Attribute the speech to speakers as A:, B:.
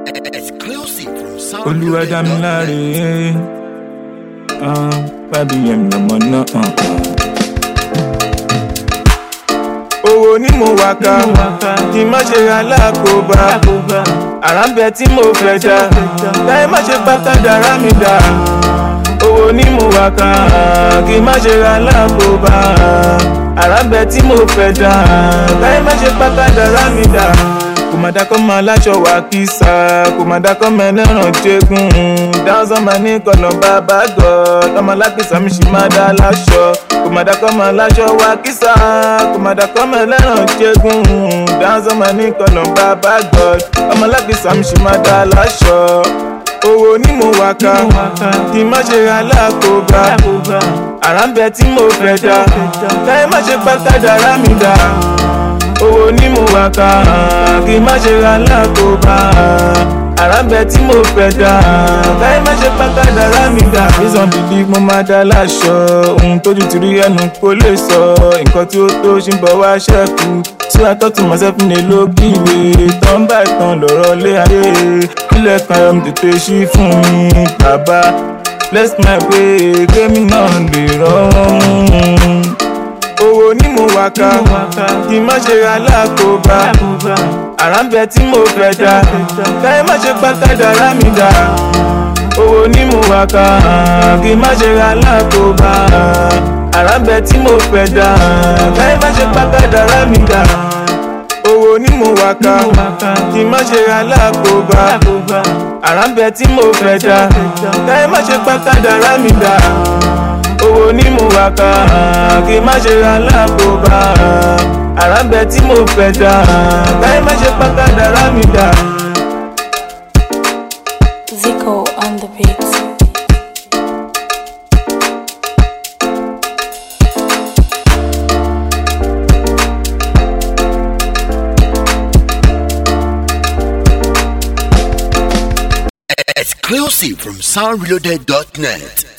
A: Exclusive from Sound
B: olùwàdàmíláre bábí yẹn lọmọ náà. owó ni mo wà ká kí n má ṣe ra lákòóbá àrà ń bẹ tí mo fẹ́ dá láì má ṣe pátádàrá mi dá owó ni mo wà ká kí n má ṣe ra lákòóbá àrà ń bẹ tí mo fẹ́ dá láì má ṣe pátádàrá mi dá kò má dákọ́ máa láṣọ wà kísà kò má dákọ́ máa lẹ́ràn jẹ́gùn dáhùn máa ní kọ̀nà bàbá gọ̀ ọmọ lápísà mi sì máa dá láṣọ kò má dákọ́ máa láṣọ wà kísà kò má dákọ́ máa lẹ́ràn jẹ́gùn dáhùn máa ní kọ̀nà bàbá gọ̀ ọmọ lápísà mi sì máa dá láṣọ owó ni mo wà ká kí n má ṣe ra lákòóbá àrà ń bẹ tí mo fẹ́ dá láì má ṣe pátádàrá mi dá owó ní mo wà ká kí n má ṣe ra lákòóbá àrà ń bẹ tí mo fẹ́ dá láì má ṣe pàkàdàrà mi dá. reason believe mo máa dá láṣọ ohun tójú ti rí ẹnu kó lè sọ nǹkan tí ó tó ṣì ń bọ̀ wá ṣẹ́kù tí a tọ́tù myself ní lókìwé tán bá ìtàn lọ́rọ̀ lé ayé kílẹ̀ kan ẹ̀rọ mi tètè ṣí fún mi bàbá bless my way kémi náà lè rọrùn owó ni mo wà ká kí n má ṣe ra lákòóbá àrà ń bẹ tí mo fẹ́ dá láì má ṣe pátádàrá mi dá owó ni mo wà ká kí n má ṣe ra lákòóbá àrà ń bẹ tí mo fẹ́ dá láì má ṣe pátádàrá mi dá owó ni mo wà ká kí n má ṣe ra lákòóbá àrà ń bẹ tí mo fẹ́ dá láì má ṣe pátádàrá mi dá owó ní mo wà ká kí n má ṣe ra lákòóbá àrà ń bẹ tí mo fẹ́ dá láì má ṣe pàkàdàrà mi dá.
C: Zico on the beat.
A: Exclusive from soundreloaded.net.